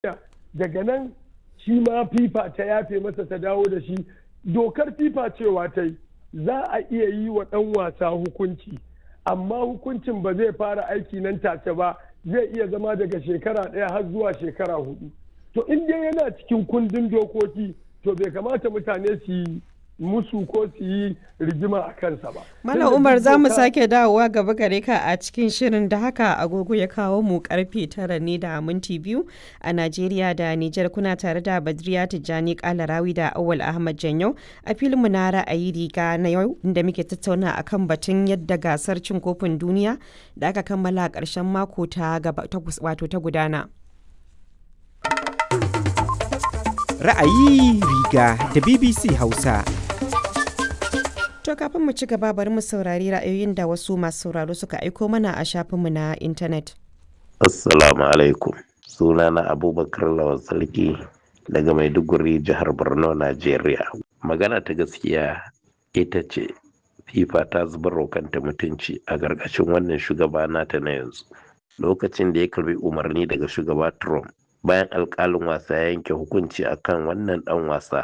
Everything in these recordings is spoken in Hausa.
daga nan shi ma fifa ta yafe masa ta dawo da shi dokar fifa cewa ta yi za a iya yi wa ɗan wasa hukunci amma hukuncin ba zai fara aiki nan take ba zai iya zama daga shekara ɗaya har zuwa shekara hudu to in dai yana cikin kundin dokoki to bai kamata mutane su yi musu ko su yi rigima a kansa ba. Malam Umar za mu sake dawowa gaba gare ka a cikin shirin da haka agogo ya kawo mu karfe tara ne da minti biyu a Najeriya da Nijar kuna tare da Badriya Tijjani Kalarawi da Awal Ahmad Janyau a filinmu na ra'ayi riga na yau inda muke tattauna akan batun yadda gasar cin kofin duniya da aka kammala a ƙarshen mako ta wato ta gudana. Ra'ayi riga da BBC Hausa. To kafin mu ci gaba bari mu saurari ra'ayoyin da wasu masu sauraro suka aiko mana a shafinmu na intanet. Assalamu alaikum. Sunana Abubakar Lawan Sarki daga Maiduguri jihar Borno, Najeriya. Magana ta gaskiya ita ce FIFA ta zubar kanta mutunci a gargashin wannan shugaba nata na yanzu. Lokacin da ya karbi umarni daga shugaba Trump bayan alkalin wasa ya yanke hukunci akan wannan dan wasa.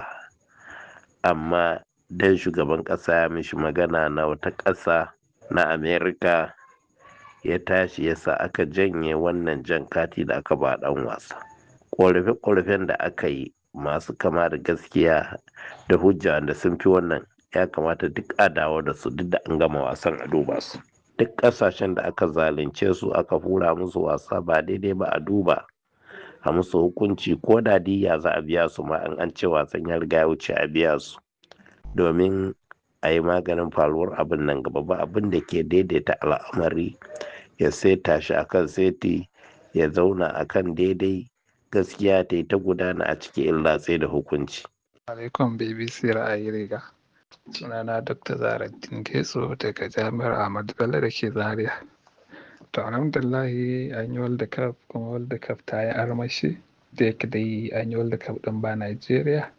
Amma dan shugaban ƙasa ya mishi magana na wata ƙasa na amerika ya tashi yasa aka janye wannan jan kati da aka ba ɗan wasa ƙorafe-ƙorafen da aka yi masu kama da gaskiya da hujja da sun fi wannan ya kamata duk a dawo da su duk da an gama wasan a duba su duk ƙasashen da aka zalunce su aka hura musu wasa ba daidai ba a duba a musu hukunci ko da diya za a biya su ma an an ce wasan ya riga ya wuce a biya su domin a yi maganin faruwar abin nan gaba ba abin da ke daidaita al'amari ya seta shi akan seti ya zauna akan daidai gaskiya ta yi ta gudana a cikin illatse da hukunci. alaikum bbc ra'ayi riga sunana dr zaraddin getso daga jami'ar ahmadu bello da ke zaria to alhamdulahi an yi world cup kuma world cup ta yi armashi da yake dai an yi world cup din ba nigeria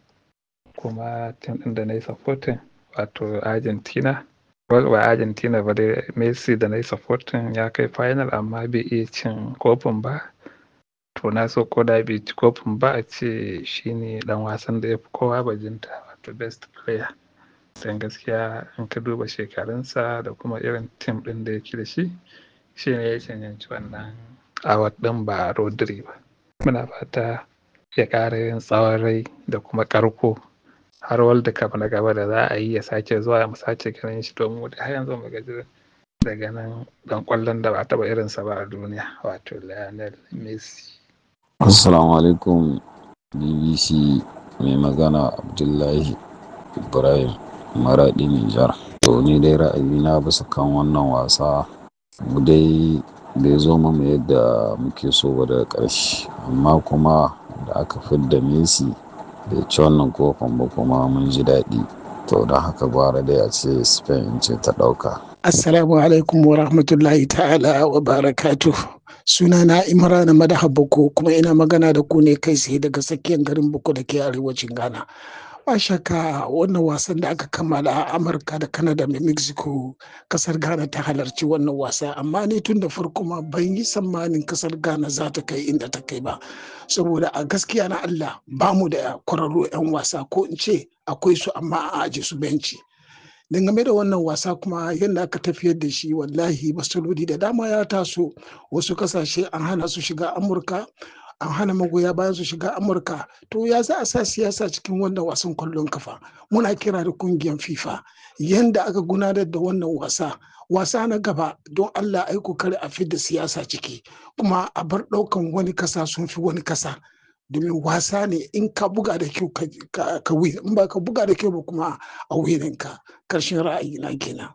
kuma tim ɗin da na yi supporting wato argentina ba argentina ba dai messi da na yi supporting ya kai final amma bai iya cin kofin ba to na so ko da bai ci kofin ba a ce shine dan wasan da ya fi kowa bajinta wato best player don gaskiya in ka duba shekarunsa da kuma irin tim ɗin da yake da shi shi ne ya cancanci wannan award ɗin ba rodri ba muna fata ya ƙara yin tsawon rai da kuma ƙarko har world cup na gaba da za a yi ya sake zuwa mu sake ganin shi domin har yanzu mu gaji daga nan dan kwallon da ba taba irinsa ba a duniya wato Lionel Messi. Assalamu alaikum BBC mai magana Abdullahi Ibrahim Maradi Nijar. To ni dai ra'ayina bisa kan wannan wasa mu dai bai zo mu yadda muke so ba daga ƙarshe amma kuma da aka fidda Messi bai ci wannan kofin ba kuma mun ji daɗi to don haka gwara dai a ce spain ce ta ɗauka assalamu alaikum wa rahmatullahi ta'ala wa barakatu suna na imrana madaha boko kuma ina magana da ku ne kai sai daga tsakiyar garin boko da ke arewacin ghana ba shakka wannan wasan da aka kammala a amurka da canada da mexico kasar ghana ta halarci wannan wasa amma ni tun da farko ma ban yi tsammanin kasar ghana za ta kai inda ta kai ba saboda a gaskiya na allah ba mu da kwararru 'yan wasa ko in ce akwai su amma a aje su benci dangane da wannan wasa kuma yadda aka tafiyar da shi wallahi masaloli da dama ya taso wasu kasashe an hana su shiga amurka an hana magoya bayan su shiga amurka to ya za a sa siyasa cikin wannan wasan kwallon kafa muna kira da kungiyar fifa yanda aka gudanar da wannan wasa wasa na gaba don allah ai kokari a fidda siyasa ciki kuma a bar daukan wani kasa sun fi wani kasa domin wasa ne in ka buga da kyau ka win in ba ka buga da kyau ba kuma a wininka karshen ra'ayi na kenan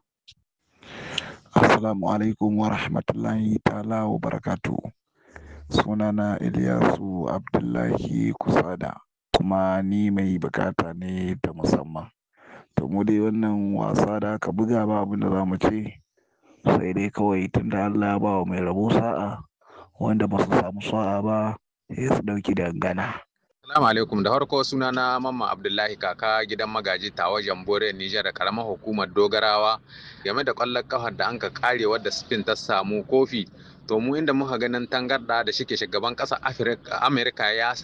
assalamu alaikum wa rahmatullahi ta'ala wa barakatuhu sunana Ilyasu Abdullahi Kusada kuma ni mai bukata ne ta musamman. To mu dai wannan wasa da aka buga ba abin da za mu ce sai dai kawai tunda Allah ya ba wa mai rabo sa'a wanda ba su samu sa'a ba sai su ɗauki dangana. Assalamu alaikum da farko suna na Mamman Abdullahi kaka gidan magaji tawa Jambore Nijar da karamar hukumar Dogarawa game da kwallon kafar da an ka kare wadda Spain ta samu kofi to mu inda muka ganin tangarda da shike shugaban ƙasar amerika ya